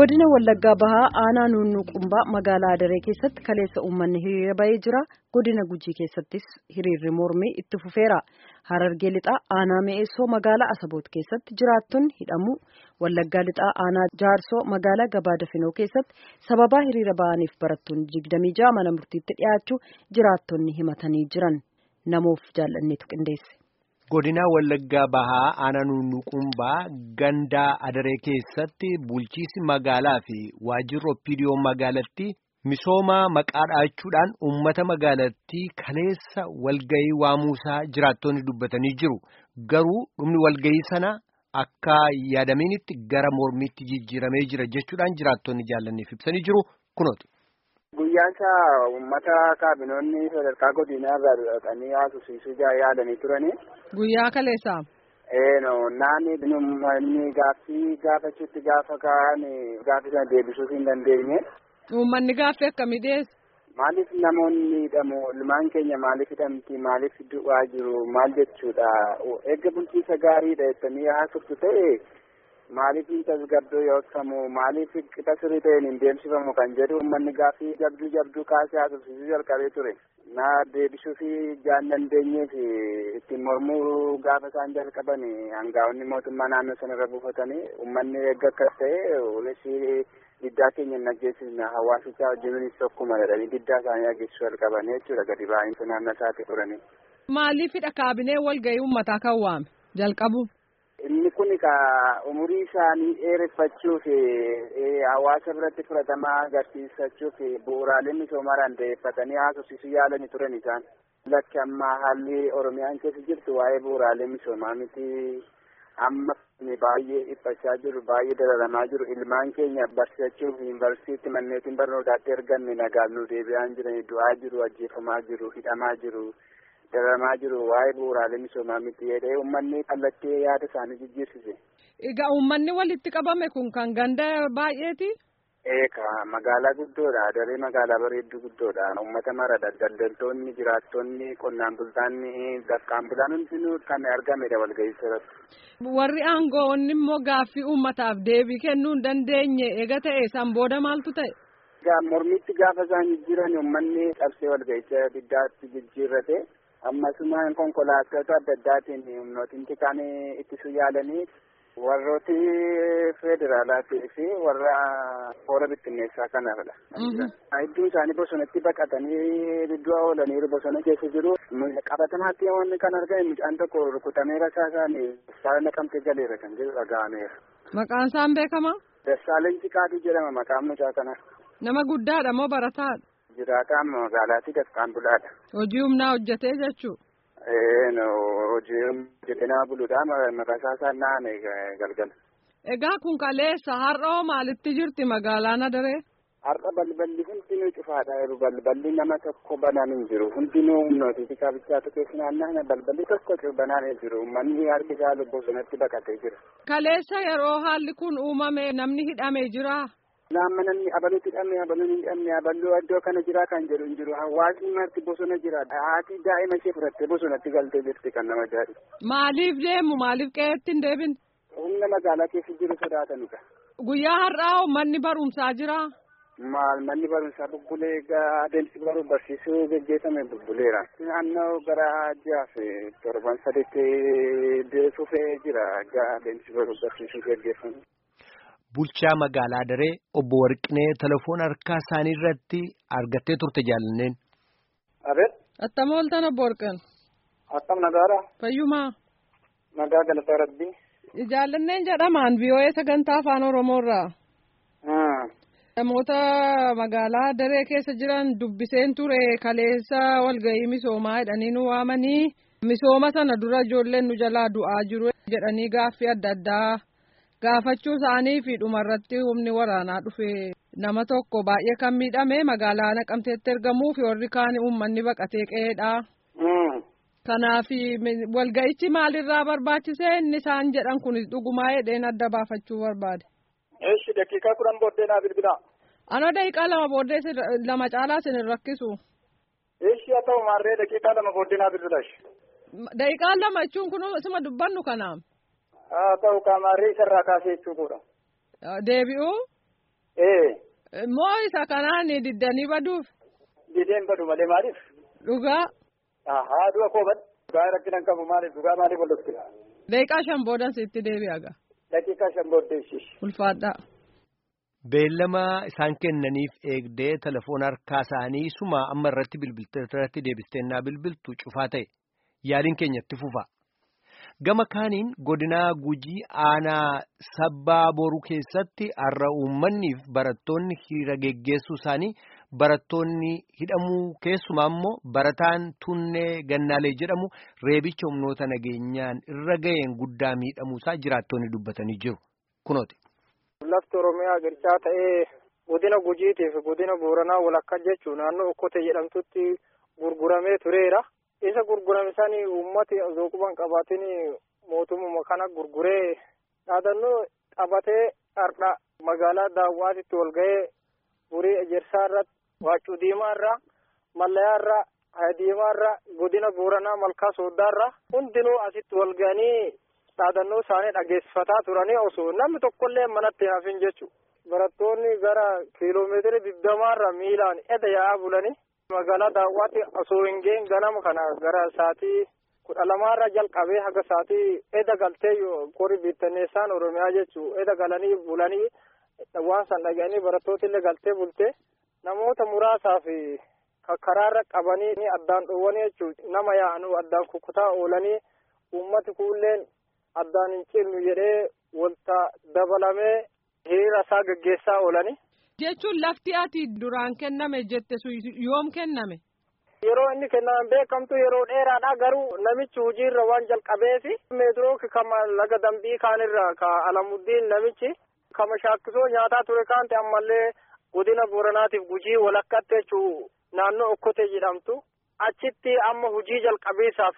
godina wallaggaa bahaa aanaa nuunnuuqumbaa magaalaa adaree keessatti kaleessa uummanni hiriira bahee jira godina gujii keessattis hiriirri mormii itti fufeera harargee lixaa aanaa mi'eessoo magaalaa asaboot keessatti jiraattonni hidhamu wallaggaa lixaa aanaa jaarsoo magaalaa gabaa dafinoo keessatti sababaa hiriira bahaniif barattoonni digdamii ja'a mana murtiitti dhiyaachuu jiraattonni himatanii jiran namoof jaallanneetu qindeesse. godina wallaggaa bahaa aanaa nuunnuuqumbaa gandaa adaree keessatti bulchiisi magaalaa fi waajjirri opiidiyoo magaalatti misooma maqaa dhaachuudhaan uummata magaalattii kaleessa walgayii waamuusaa jiraattonni dubbatanii jiru garuu dhumni walgayii sana akka yaadaminitti gara mormiitti jijjiiramee jira jechuudhaan jiraattonni jaallanneef ibsanii jiru kunooti. Guyyaansa uummata kaabinoonni sadarkaa godinaa irraa dhaqanii haasofsiisuu yaadanii turanii. Guyyaa kaleessaa. Eeno naanni uummanni gaaffii gaafachuutti gaafa ka'an gaaffii sana deebisuu hin dandeenye. Uummanni gaaffii akkamii dhiyeessa? Maaliif namoonni hidhamu ilmaan keenya maaliif hidhamti maaliif du'aa jiru maal jechuudha eegga bulchiisa gaariidha jettanii haasoftu ta'e. Maaliif hin tasgabduu yookamu maaliif qixa sirii ta'een hin deemsifamu kan jedhu uummanni gaaffii jabduu jabduu kaasee haasofsiisuu jalqabee ture. Na deebisuu fi jaan dandeenyee fi ittiin mormuu gaafa isaan jalqaban hangaa'onni mootummaa naannoo sanarra buufatanii uummanni eegga akkas ta'e olessi diddaa keenya hin dhageessisna hawaasicha wajjinis tokkuma jedhanii diddaa isaanii dhageessisuu jalqaban jechuudha gadi baay'insa naannoo isaatti turanii. Maaliifidha kaabinee walgahii uummataa kan waame jalqabu? Inni kun ka umurii isaanii dheereffachuuf hawaasa biratti fudhatamaa agarsiisachuuf bu'uuraalee misoomaa dandeeffatanii haasofsiisuu yaalanii turan isaan. Lakki amma haalli Oromiyaan keessa jirtu waa'ee bu'uuraalee misoomaa miti. Amma baay'ee dhiphachaa jiru baay'ee dararamaa jiru ilmaan keenya barsiisachuuf yuunivarsiitii manneetiin barnootaatti erganne nagaan nu deebi'aa jiran du'aa jiru ajjeefamaa jiru hidhamaa jiru. dararamaa jiru waa'ee bu'uuraalee misoomaa miti jedhee uummanni kallattii yaada isaanii jijjiirsise. Egaa uummanni walitti qabame kun kan ganda baay'eeti? Eeka magaalaa guddoodha daree magaalaa bareedduu guddoodha uummata maradha daldaltoonni jiraattonni qonnaan bultoonni dakkaan bulaan hundinuu kan argamedha walga'ii irratti. Warri aangoonni immoo gaaffii uummataaf deebii kennuu hin dandeenye eega ta'e san booda maaltu ta'e? Mormitti gaafa isaan jijjiiran uummanni cabsee walga'icha diddaatti jijjiirrate. ammasumaan konkolaattota adda addaatiin humnootinti kan ittisuu yaalanii warrooti federaalaatii fi warra hoora bittinneessaa kanaafidha. Hedduun isaanii bosonatti baqatanii iddoo oolaniiru bosona keessa jiru. Qabatamaatti wanni kan argame mucaan tokko rukutamee rasaasaan saala naqamtee galeera kan jedhu dhaga'ameera. Maqaan isaan beekama? Dassaalenyi Qaaduu jedhama maqaan mucaa kanaa. Nama guddaadha moo barataadha? Jiraataan magaalaatti dakkaan bulaadha. Hojii humnaa hojjetee jechuu? Ee no hojii hojjetee nama buluudha maqaasaa isaan naane galgala. Egaa kun kaleessa har'a maalitti jirti magaalaan adaree? Har'a balballi hundinuu cufaadha jiru balballi nama tokko banaan hin jiru hundinuu humnooti kaabichaatu keessa naanna'an balballi tokko banaan hin jiru manni harki isaa bosonatti baqatee jira. Kaleessa yeroo haalli kun uumame namni hidhamee jira. Naamma namni abaluutti hidhamne abaluun hin hidhamne abaluu iddoo kana jira kan jedhu hin jiru hawaasni marti bosona jira haati daa'ima ishee fudhattee bosonatti galtee jirti kan nama jaadhu. Maaliif deemu maaliif qe'eetti hin deebin? Humna magaalaa keessa jiru sodaatanidha. Guyyaa har'aa manni barumsaa jira. Maal manni barumsaa bubbulee adeemsi baruu barsiisuu gaggeeffame bubbuleera. Naannoo gara jaaf torban sadiitti fufee jira adeemsi baruu barsiisuu gaggeeffame. Bulchaa magaalaa Adaree obbo Warqinee telefoona harkaa isaanii irratti argattee turte jaallanneen. Abeet. Attam ooltan obbo Warqin. Akkam nagaadha. Fayyumaa. Nagaa galataa rabbii. Jaallanneen jedhamaan biyyoowwan sagantaa afaan Oromoorraa. Namoota magaalaa Adaree keessa jiran dubbiseen ture kaleessa walgahii misoomaa jedhanii nu waamanii misooma sana dura ijoolleen nu jalaa du'aa jiru jedhanii gaaffii adda addaa. gaafachuu isaanii fi dhumarratti humni waraanaa dhufe nama tokko baay'ee kan miidhame magaalaa naqamteetti ergamuu fi warri kaan uummanni baqatee qe'eedha. Kanaaf walga'ichi maalirraa barbaachisee inni isaan jedhan kunis dhugumaa jedheen adda baafachuu barbaade. Eeshi daqiiqaa kudhan booddee naa bilbilaa. Anoo daqiiqaa lama booddee lama caalaa isin hin rakkisu. Eeshi haa ta'u maarree daqiiqaa lama booddee naa bilbilaa. Daqiiqaa lama jechuun kun isuma dubbannu kanaaf. haa ta'u kaamarree isarraa kaasee jechuudha. Deebi'uu. Ee. Moo isa kanaan diddanii baduuf? Dideen badu malee maaliif? Dhugaa. Haa du'a koo bad. Dhugaa rakkinan qabu maaliif dhugaa maaliif wal dhufti? Daqiiqaa shan boodan sitti deebi'a gaa. Daqiiqaa shan booddeessi. Ulfaadhaa. Beellama isaan kennaniif eegdee telefoona harkaa isaanii suma amma irratti bilbiltee irratti deebisteenyaa bilbiltu cufaa ta'e yaaliin keenyatti fufa. Gama kaaniin godinaa gujii aanaa sabbaa boruu keessatti har'a uummanniif barattoonni hiriira geggeessuu isaanii barattoonni hidhamuu keessumaa immoo barataan tunnee gannaalee jedhamu reebicha humnoota nageenyaan irra ga'een guddaa miidhamuusaa jiraattonni dubbatanii jiru. Kunooti. Lafti Oromiyaa girchaa ta'ee godina Gujiitiif godina Booranaa walakkaa jechuun naannoo Okkote jedhamtutti gurguramee tureera. Isa gurgurame sanii uummati osoo quban qabaatin mootummaa kana gurguree dhaadannoo qabatee har'a magaalaa daawwaatitti wal ga'ee burii ejersaa irratti waccuu diimaa irraa mallayaa irraa haya diimaa irraa godina Booranaa malkaa sooddaa irraa hundinuu asitti wal ga'anii dhaadannoo isaanii dhageessifataa turanii osoo namni tokkollee manatti hafin jechuudha. Barattoonni gara kiiloomeetira digdamaarra miilaan eda yaa'aa bulanii magaalaa daawwaatti osoo hin ga'in ganama kana gara sa'aatii kudha lamaarra jalqabee haga sa'aatii eda galtee qori bittinneessaan Oromiyaa jechuudha. Eda galanii bulanii waan san dhaga'anii barattooti illee galtee bultee namoota muraasaaf kakkaraarra qabanii addaan dhoowwanii jechuudha. Nama yaa'anuu addaan kukkutaa oolanii uummati kuulleen addaan hin cinnu jedhee wanta dabalamee hiriira isaa gaggeessaa oolani. Jechuun lafti ati duraan kenname jette sun yoom kenname? Yeroo inni kennaman beekamtu yeroo dheeraadha garuu namichi hojiirra waan jalqabeefi meetirooki kama laga dambii kaanirra ka alamuddiin namichi kama shaakkisoo nyaataa ture kaante ammallee godina booranaatiif gujii walakkatti jechuu naannoo okkote jedhamtu achitti amma hojii jalqabeessaaf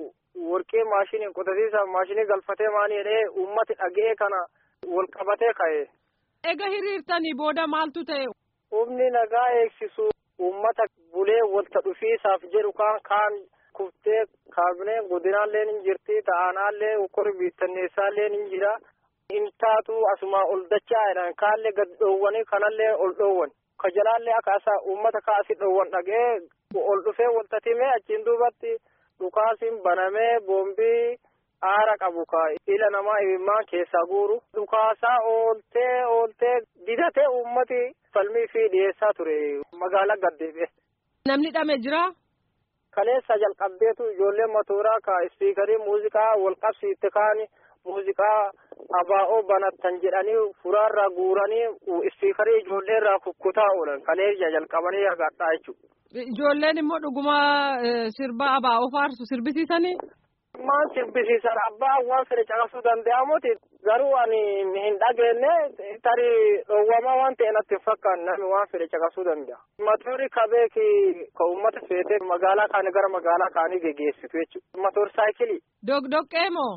warqee maashiniin qotasiisaaf maashinii galfatee maanii jedhee uummati dhaga'ee kana wal qabatee ka'e. Ega hiriirtanii booda maaltu ta'e? Humni nagaa eegsisu uummata bulee walta dhufiisaaf jedhu kaan kaan kuftee kaabinee godinaallee ni jirti ta'aanaallee kori biittanneessaallee ni jira. Intaatu asuma ol dachaa jedhan kaallee gad dhoowwanii kanallee ol dhoowwan. Ka jalaallee akka asaa uummata kaasii dhoowwan dhaga'ee ol dhufee walta timee achiin duubatti dhukaasiin banamee boombii aara qabu ka ila namaa imimmaan keessaa guuru dhukaasaa ooltee ooltee didatee uummati falmii fi dhiyeessaa ture magaalaa gaddeebi'e. Namni dhame jira? Kaleessa jalqabdeetu ijoollee matooraa ka ispiikarii muuziqaa wal qabsiitte kaani muuziqaa abaa'oo banattan jedhanii furaarraa guuranii ispiikarii ijoollee irraa kukkutaa oolan kaleessa jalqabanii agadhaa jechuudha. Ijoolleen immoo dhuguma sirba abaa'oo faarsu sirbisiisanii? Maan sirbisiisan abbaa waan fedhe caqasuu danda'amuti garuu ani hin dhageenye tarii dhoowwamaa waan ta'e natti hin fakkaanne namni waan fedhe caqasuu danda'a. Matoorri kabeeki ka uummata feetee magaalaa kaanii gara magaalaa kaanii geggeessitu jechuudha. Matoor saayikilii. Dogdoqqee moo?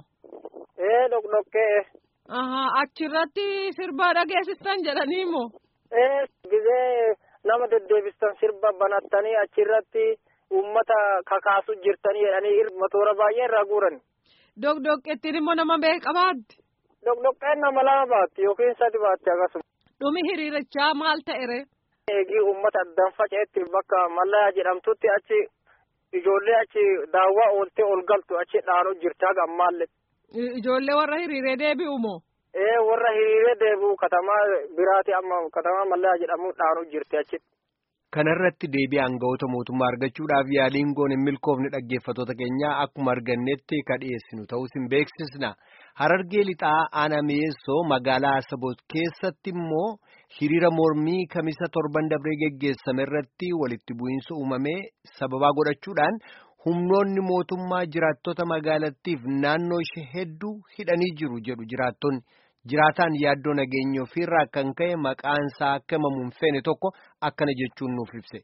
Ee dogdoqqee. Ahaa achirratti sirba dhageessistan jedhanii moo? Ee gizee nama deddeebistan sirba banattanii achirratti. uummata kakaasu jirtanii jedhanii matoora baay'ee irraa guuran. Dogdoqqeettiin immoo nama meeqa baatti? Dogdoqqeen nama lama baatti yookiin sadi baatti akkasuma. Dhumi hiriirichaa maal ta'ere? Eegii uummata addaan faca'etti bakka mallayaa jedhamtutti achi ijoollee achi daawwaa ooltee ol galtu achi dhaanu jirti haga ammaallee. Ijoollee warra hiriiree deebi'u moo? Ee warra hiriiree deebi'u katamaa biraati amma katamaa mallayaa jedhamu dhaanu jirti achi. Kanarratti deebii aangawoota mootummaa argachuudhaaf yaaliin goon hin milkoofne dhaggeeffatoota keenyaa akkuma argannetti ka dhiyeessinu ta'us hin beeksisna. Harargee lixaa aanaa mi'eessoo magaalaa Asaboot keessatti immoo hiriira mormii kamisa torban dabree geggeessame irratti walitti bu'iinsa uumamee sababaa godhachuudhaan humnoonni mootummaa jiraattota magaalattiif naannoo ishee hedduu hidhanii jiru jedhu jiraattonni. jiraataan yaaddoo nageenya ofiirraa kan ka'e maqaan isaa akka himamu hin feene tokko akkana jechuun nuuf ibse.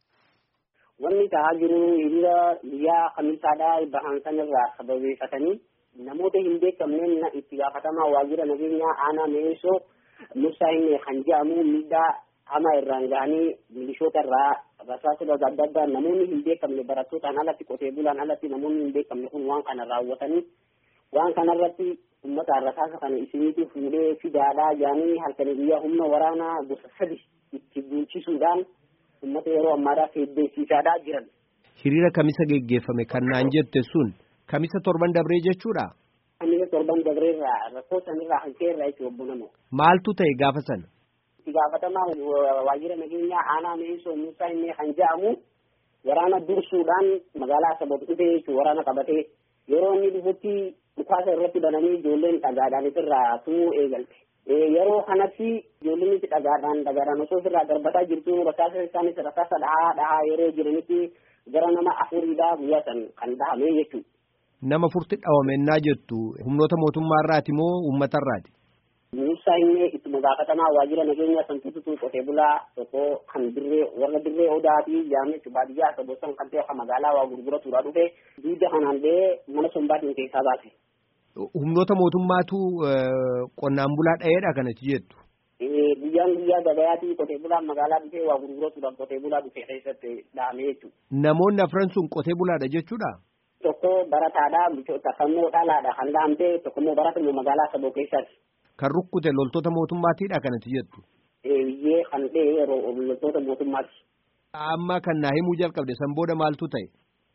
Wanni ta'aa jiru hiriira guyyaa kamisaadhaa bahan sanarraa sababeeffatanii namoota hin beekamneen itti gaafatamaa waajjira nageenyaa aanaa mi'eessoo Musaa hin kan jedhamu miidhaa hamaa irraan gahanii milishoota irraa rasaasota adda addaa namoonni hin beekamne barattootaan alatti qotee bulaan alatti namoonni hin beekamne kun waan kana raawwatanii waan kanarratti ummata rasaasa kana isiniitu fuudhee fidaadhaa jaanii halkanii guyyaa humna waraanaa gosa sadi itti bulchisuudhaan ummata yeroo ammaadhaa feddeessiisaadhaa jiran. Hiriira kamisa geggeeffame kan naan jette sun kamisa torban dabree jechuudha. Kamisa torban dabreerraa rakkoo sanirraa hanqeerraa itti obbo Namoo. Maaltu ta'e gaafa sana? Itti gaafatamaa waajjira nageenyaa aanaa Meesoo Muusaa inni kan jedhamu waraana dursuudhaan magaalaa Asaboof dhufee jechuun waraana qabatee yeroo inni dhufutti dhukaasa irratti bananii ijoolleen dhagaadhaan irraa tumuu eegalte. Yeroo kanatti ijoolleen itti dhagaadhaan dhagaadhaan osoo ofirraa darbataa jirtu rasaasa isaanis rasaasa dhahaa dhahaa yeroo jiranitti gara nama afuriidhaa guyyaa san kan dhahame jechuudha. Nama furti dhawamennaa jettu humnoota mootummaarraati moo uummatarraati? Muusaa inni ittuma gaafatamaa waajjira nageenyaa santuutu qotee bulaa tokko kan dirree warra dirree odaa fi jaamee baadiyyaa akka bosona kan ta'e magaalaa waa gurguratuudha dhufe diida kanaan ba'ee mana sombaatiin keessaa baase. Humnoota mootummaatu qonnaan bulaa dha'eedha kanatti jettu. Guyyaan guyyaa gabayaatii qotee bulaan magaalaa dhufee waa gurguratuudhaaf qotee bulaa dhufe keessatti dhahame jechuudha. Namoonni afran sun qotee bulaadha jechuudha. Tokko barataadha takammoo dhalaadha kan dhahamte tokko immoo baratuma magaalaa saboo keessaati. Kan rukkute loltoota mootummaatiidha kanatti jettu. Eeyyee kan ta'e yeroo loltoota mootummaati. Amma kan naa himuu jalqabde san booda maaltu ta'e?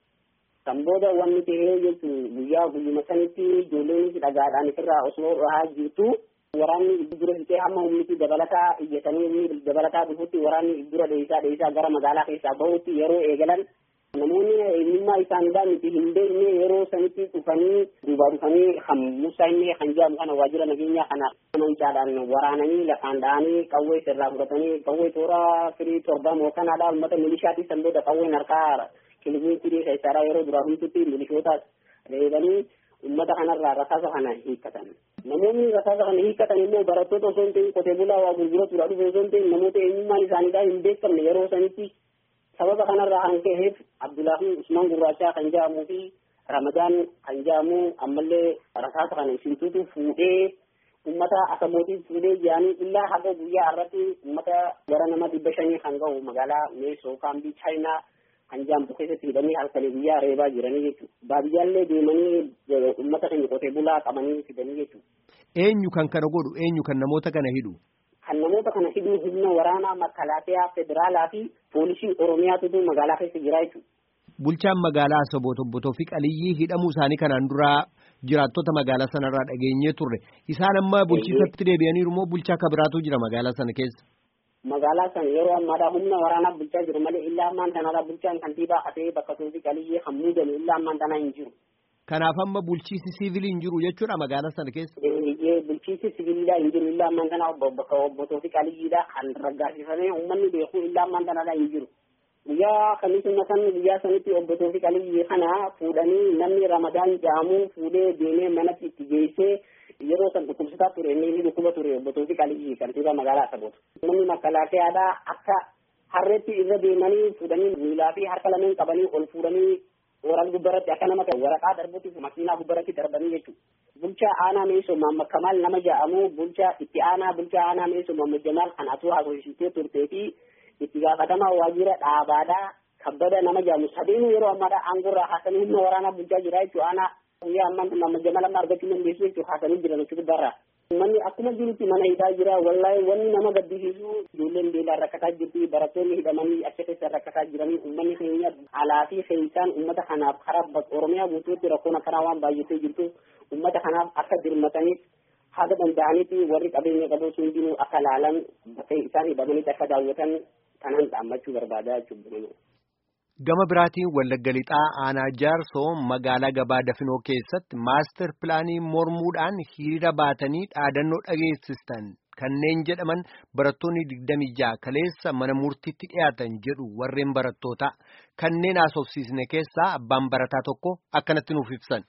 San booda wanni ta'ee jechuun guyyaa guyyuma sanitti ijoolleen dhagaadhaan irraa osoo dhahaa jirtu waraanni dura fixee hamma humniti dabalataa iyyatanii humni dabalataa dhufutti waraanni dura dheessaa dheessaa gara magaalaa keessaa bahutti yeroo eegalan namoonni eenyummaa isaaniidhaa miti hin beekne yeroo sanitti dhufanii duubaa dhufanii kan Muusaa inni kan jedhamu kana waajjira nageenyaa kana mancaadhaan waraananii lafaan dha'anii qawwee sirraa fudhatanii qawwee toora firii torban hooganaadhaa uummata milishaatii san booda qawween harkaa kilimiin firii keessaadhaa yeroo duraa hundatti milishootaas reebanii uummata kanarraa rasaasa kana hiikkatan. Namoonni rasaasa kana hiikkatan immoo barattoota osoo hin ta'in qotee bulaa waa gurguratuudha dhufe osoo hin ta'in namoota eenyummaan isaaniidhaa hin beekamne yeroo sanitti sababa kanarraa kan ka'eef Abdullaahi Usmaan Gurraachaa kan jedhamuu fi Ramadaan kan jedhamu ammallee rasaasa kana isintuutu fuudhee ummata asabootii fuudhee jedhanii illaa haga guyyaa irratti ummata gara nama dhibba shanii kan ga'u magaalaa Meesoo kaambii Chaayinaa kan jedhamtu keessatti hidhanii halkanii guyyaa reebaa jiranii jechuudha. Baadiyyaallee deemanii ummata keenya qotee bulaa qabanii fidanii jechuudha. Eenyu kan kana godhu eenyu kan namoota kana hidhu? kan namoota kana hidhuu humna waraanaa makalaakiyaa federaalaa fi poolisii oromiyaatu magaalaa keessa jira jechuudha. Bulchaan magaalaa Asaboot obbo Toofiq Aliyyii hidhamuu isaanii kanaan duraa jiraattota magaalaa sanarraa dhageenyee turre. Isaan amma bulchiisatti deebi'aniiru moo bulchaa akka biraatu jira magaalaa sana keessa? Magaalaa sana yeroo ammaadhaa humna waraanaa bulchaa jiru malee illaa ammaan tanaadhaa bulchaan kantiibaa hatee bakka Toofiq Aliyyii kan muudame illaa ammaan tanaa hin jiru. Kanaaf amma bulchiisi siivilii hin jiru jechuudha magaalaa sana keessa. Bulchiisi siviilidhaa hin jiru illaa ammaan tanaa bakka obbo Toofiq Aliyyiidhaa kan raggaasifamee uummanni beeku illaa ammaan tanaadhaa hin jiru. Guyyaa kamisuma san guyyaa sanitti obbo Toofiq Aliyyii kana fuudhanii namni Ramadaan jedhamu fuudhee deemee manatti itti geessee yeroo san dhukkubsataa ture inni inni dhukkuba ture obbo Toofiq Aliyyii kantiibaa magaalaa Asaboot. Namni makalaakiyaadhaa akka harreetti irra deemanii fuudhanii miilaa fi harka lameen qabanii ol fuudhanii waraan gubbaratti akka nama waraqaa darbutti makiinaa gubbaratti darbanii jechuudha. Bulchaa aanaa Meesoo Maamma Kamaal nama jedhamu bulchaa itti aanaa bulchaa aanaa Meesoo Maamma Jamaal kan atuu haasofsiistee turtee fi itti gaafatamaa waajjira dhaabaadhaa kabbada nama jedhamu sadeenuu yeroo ammaadhaa aangorraa haasanii humna waraanaa bulchaa jira jechuudha aanaa guyyaa ammaan Maamma Jamaal amma argachuu dandeessu jechuudha haasanii jiran jechuudha gubbarraa. Manni akkuma jirutti mana hidhaa jira wallahi wanni nama gaddisiisu ijoolleen beelaan rakkataa jirti barattoonni hidhamanii achi keessa rakkataa jiranii uummanni keenya alaa fi keessaan uummata kanaaf karaa oromiyaa guutuutti rakkoon akkanaa waan baay'atee jirtu uummata kanaaf akka dirmataniif haga danda'anitti warri qabeenya qabu hundinuu akka laalan bakka isaan hidhamanitti akka daawwatan kanan dhaammachuu barbaadaa jechuudha. Gama biraatiin Wallagga Lixaa Aanaa Jaarsoo magaalaa gabaa Dafinoo keessatti maaster pilaanii mormuudhaan hiriira baatanii dhaadannoo dhageessistan kanneen jedhaman barattoonni digdamii ja'a kaleessa mana murtiitti dhiyaatan jedhu warreen barattootaa kanneen haasofsiisne keessaa abbaan barataa tokko akkanatti nuuf ibsan.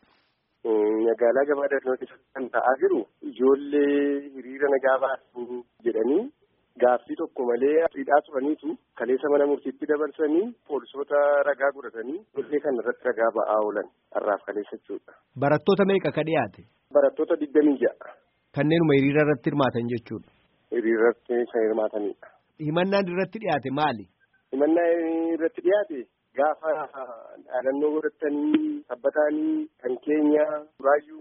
Magaalaa gabaa Dafinoo keessatti kan ta'aa jiru ijoollee hiriira nagaa baasu jedhanii. Gaaffii tokko malee hidhaa turaniitu kaleessa mana murtiitti dabarsanii poolisoota ragaa godhatanii ijoollee kana irratti ragaa ba'aa oolan har'aaf kaleessa jechuudha. Barattoota meeqa ka dhiyaate? Barattoota digdamii ja'a. Kanneenuma hiriira irratti hirmaatan jechuudha. Hiriira irratti kan hirmaatanidha. Himannaan irratti dhiyaate maali? Himannaan irratti dhiyaate gaafa dhaadannoo godhatanii sabbatanii kan keenya raayyuu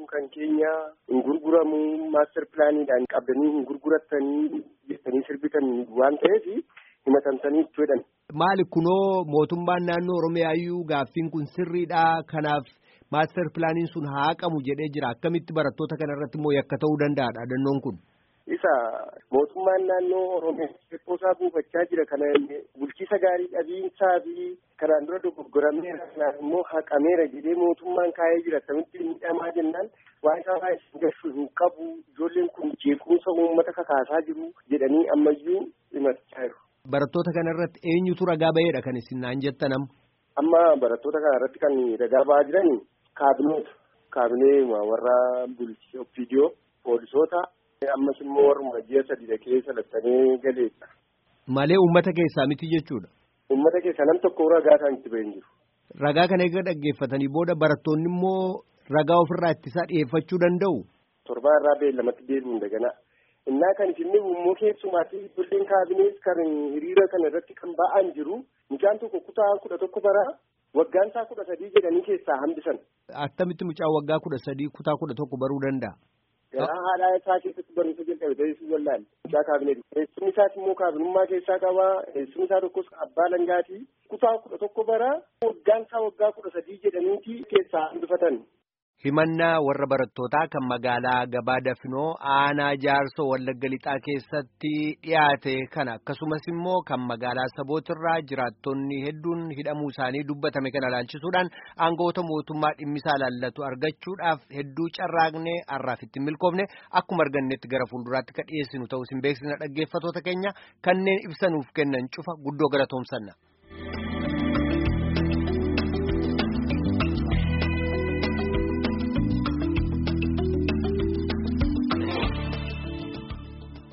kan keenya hin gurguramu maaster pilaaniidhaan qabdanii hin gurgurattanii jettanii sirbitanii waan ta'eef himatamtanii itti jedhan. Maali kunoo mootummaan naannoo Oromiyaayyuu gaaffiin kun sirriidha kanaaf maaster pilaaniin sun haa haqamu jedhee jira akkamitti barattoota kana irratti immoo yakka ta'uu danda'a dhaadannoon kun. Isa mootummaan naannoo Oromiyaa isaa buufachaa jira kana bulchiisa gaarii dhabiinsaa fi kanaan dura dogoggorameera kanaan immoo haqameera jedhee mootummaan kaa'ee jira akkamitti miidhamaa jennaan waan isaa baay'ee gashuu hin qabu ijoolleen kun jeequmsa uummata kakaasaa jiru jedhanii ammayyuu himachaa jiru. Barattoota kana irratti eenyutu ragaa ba'eedha kan isin naan jettanam. Amma barattoota kana irratti kan ragaa ba'aa jiran kaabinoota kaabinee warra bulchiisa opiidiyoo poolisoota. ammas immoo warruma ji'a sadii keessa lattanii galeessa. Malee uummata keessaa miti jechuudha. Uummata keessaa nam tokko ragaa kan itti bahin jiru. Ragaa kana eega dhaggeeffatanii booda barattoonni immoo ragaa ofirraa ittisaa dhiyeeffachuu danda'u. Torbaa irraa beellamatti deebi'uun daganaa. Innaa kan isin immoo keessumaatti ijoolleen kaabinees kan hiriira kana irratti kan ba'an jiru mucaan tokko kutaa kudha tokko bara waggaan isaa kudha sadii jedhanii keessaa hambisan. Attamitti mucaan waggaa kudha sadii kutaa kudha tokko baruu danda'a. Garaa haadhaa isaa keessatti barumsa jalqabe ta'ee wallaale. Mucaa kaabineeti. Eessumni isaas immoo kaabinummaa keessaa qaba. Eessumni isaa tokkos abbaa langaati. Kutaa kudha tokko bara waggaan isaa waggaa kudha sadii jedhaniiti keessaa hambifatan. Himannaa warra barattootaa kan magaalaa Gabaa Dafinoo aanaa Jaarsoo Wallagga Lixaa keessatti dhiyaate kana akkasumas immoo kan magaalaa Sabootirraa jiraattonni hedduun hidhamuu isaanii dubbatame kana ilaalchisuudhaan aangawoota mootummaa dhimmisaa ilaallatu argachuudhaaf hedduu carraaqnee har'aaf itti milkoofne akkuma argannetti gara fuulduraatti kan dhiyeessinu ta'uu isin beeksisna dhaggeeffatoota keenya kanneen ibsanuuf kennan cufa guddoo galatoomsanna.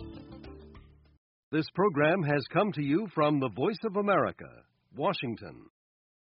This program has come to you from the Voice of America, Washington.